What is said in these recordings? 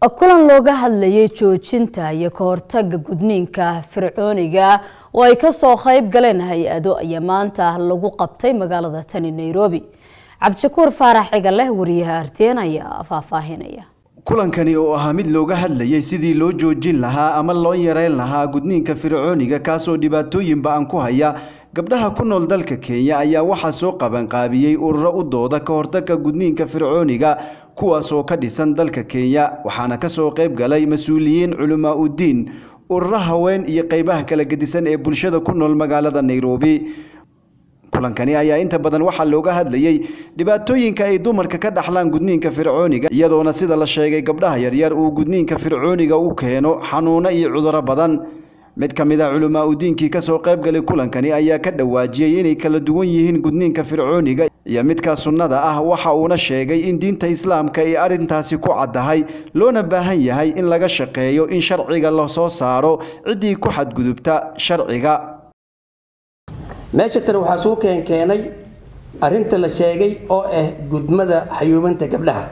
kulan looga hadlayay joojinta iyo ka hortaga gudniinka fircooniga oo ay kasoo qayb galeen hay-ado ayaa maanta lagu qabtay magaalada tani nairobi cabdishakuur faarax cigaleh wariyaha arteen ayaa faahfaahinaya kulankani oo ahaa mid looga hadlayay sidii loo joojin lahaa ama loo yareyn lahaa gudniinka fircooniga kaasoo dhibaatooyin ba-an ku haya gabdhaha ku nool dalka kenya ayaa waxaa soo qabanqaabiyey ururo u dooda ka hortagga gudniinka fircooniga kuwaas oo ka dhisan dalka kenya waxaana kasoo qayb galay mas-uuliyiin culamaa uddiin ururo haween iyo qeybaha kala gedisan ee bulshada ku nool magaalada nairobi kulankani ayaa inta badan waxaa looga hadlayey dhibaatooyinka ay dumarka ka dhaxlaan gudniinka fircooniga iyadoona sida la sheegay gabdhaha yaryar uu gudniinka fircooniga u keeno xanuuno iyo cuduro badan mid ka mid a culamaa udiinkii kasoo qaybgalay kulankani ayaa ka dhawaajiyey inay kala duwan yihiin gudniinka fircooniga iyo midka sunnada ah waxa uuna sheegay in diinta islaamka ay arrintaasi ku caddahay loona baahan yahay in laga shaqeeyo in sharciga la soo saaro ciddii ku xadgudubta sharciga meesha tan waxaa suu keenkeenay arrinta la sheegay oo ah gudmada xayuubanta gabdhaha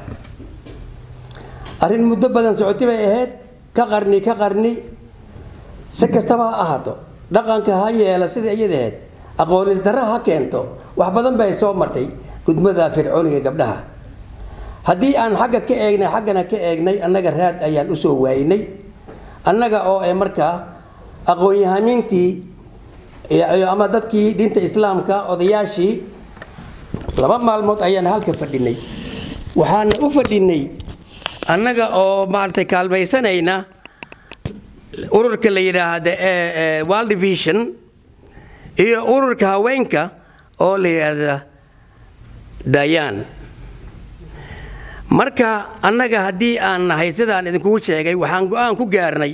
arrin muddo badan socoti bay ahayd ka qarni ka qarni si kastaba ha ahaato dhaqanka ha yeela sidai iyada ahayd aqoonis darra ha keento wax badan bay soo martay gudmada fircooniga gabdhaha haddii aan xagga ka eegnay xaggana ka eegnay annaga raad ayaan usoo waaynay annaga oo e markaa aqoon-yahamiintii ama dadkii diinta islaamka odayaashii laba maalmood ayaan halka fadhinay waxaana u fadhinay annaga oo maaragtay kaalmaysanayna ururka la yidhaahda world vision iyo ururka haweenka oo la yidhaahda dayan marka annaga haddii aan nahay sidaan idinkugu sheegay waxaan go-aan ku gaarnay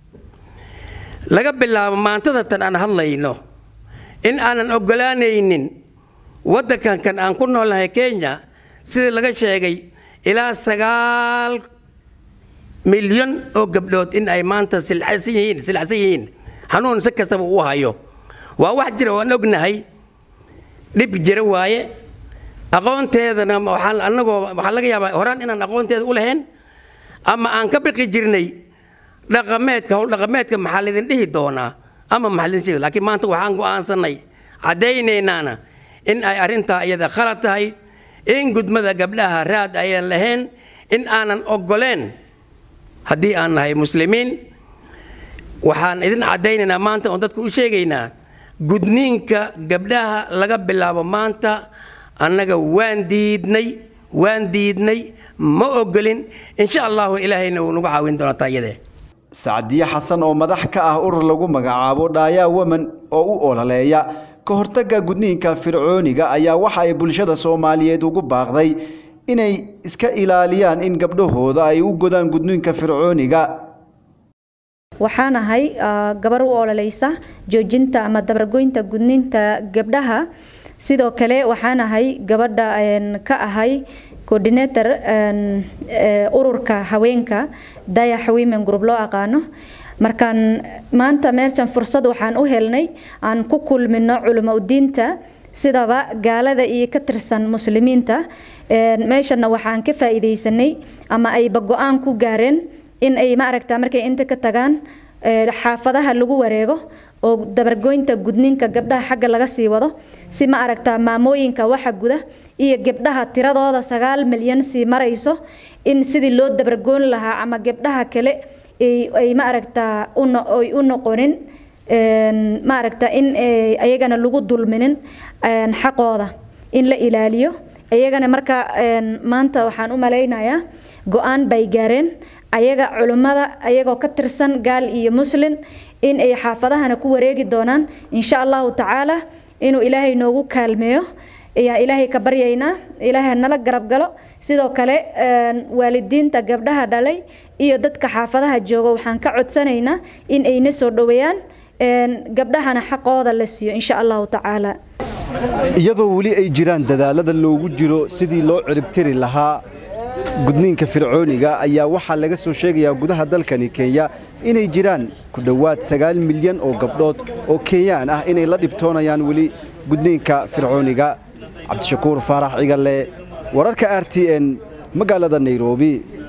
laga bilaabo maantada tan aan hadlayno in aanan oggolaanaynin waddankankan aan ku noolnahay kenya sida laga sheegay ilaa sagaal milyan oo gabdhood in ay maanta silacsan yihiin silacsan yihiin xanuun si kastaba u hayo waa wax jira oo aan ognahay dhib jira waaye aqoonteedana waxaan anagoo waxaa laga yaabaa horaan inaan aqoonteeda u lahayn ama aan ka biqi jirnay dhaqameedka howl dhaqameedka maxaa laydin dhihi doonaa ama maxaa laydin sheegi laakiin maanta waxaan go'aansanay caddaynaynaana in ay arrintaa iyada khalad tahay in gudmada gabdhaha raad ayaan lahayn in aanan oggoleen haddii aan nahay muslimiin waxaan idin caddaynaynaa maanta oon dadku u sheegaynaa gudniinka gabdhaha laga bilaabo maanta annaga waan diidnay waan diidnay ma ogolin insha allahu ilaahayna wuu nagu caawin doonaa taayadee sacdiye xasan oo madax ka ah urur lagu magacaabo dhaayaa waman oo u ololeeya ka hortagga gudniinka fircooniga ayaa waxa ay bulshada soomaaliyeed ugu baaqday inay iska ilaaliyaan in gabdhahooda ay u godaan gudniinka fircooniga waxaan ahay gabar u ololeysa joojinta ama dabargoynta gudniinta gabdhaha sidoo kale waxaan ahay gabadha ka ahay coordinator ururka haweenka dayax women group loo aqaano markaan maanta meeshan fursad waxaan u helnay aan ku kulmino culimo udiinta sidaba gaalada iyo ka tirsan muslimiinta meeshana waxaan ka faa'iidaysanay ama ayba go-aan ku gaareen in ay maaragta markay inta ka tagaan xaafadaha lagu wareego oo dabargoynta gudniinka gabdhaha xagga laga sii wado si ma aragtaa maamooyinka waxa guda iyo gabdhaha tiradooda sagaal milyan sii marayso in sidii loo dabargoyn lahaa ama gabdhaha kale ay ma aragtaa ay u noqonin ma aragta in ayagana lagu dulminin xaqooda in la ilaaliyo ayagana marka maanta waxaan u malaynayaa go-aan bay gaareen ayaga culimmada ayagoo ka tirsan gaal iyo muslin in ay xaafadahana ku wareegi doonaan insha allahu tacaala inuu ilaahay noogu kaalmeeyo ayaa ilaahay ka baryaynaa ilaahay nala garab galo sidoo kale waalidiinta gabdhaha dhalay iyo dadka xaafadaha jooga waxaan ka codsanaynaa in ayna soo dhoweeyaan gabdhahana xaqooda la siiyo insha allahu tacaala iyadoo weli ay jiraan dadaalada loogu jiro sidii loo ciribtiri lahaa gudniinka fircooniga ayaa waxaa laga soo sheegayaa gudaha dalkani kenya inay jiraan ku dhowaad sagaal milyan oo gabdhood oo kenyaan ah inay la dhibtoonayaan weli gudniinka fircooniga cabdishakuur faarax cigalle wararka r t n magaalada nairobi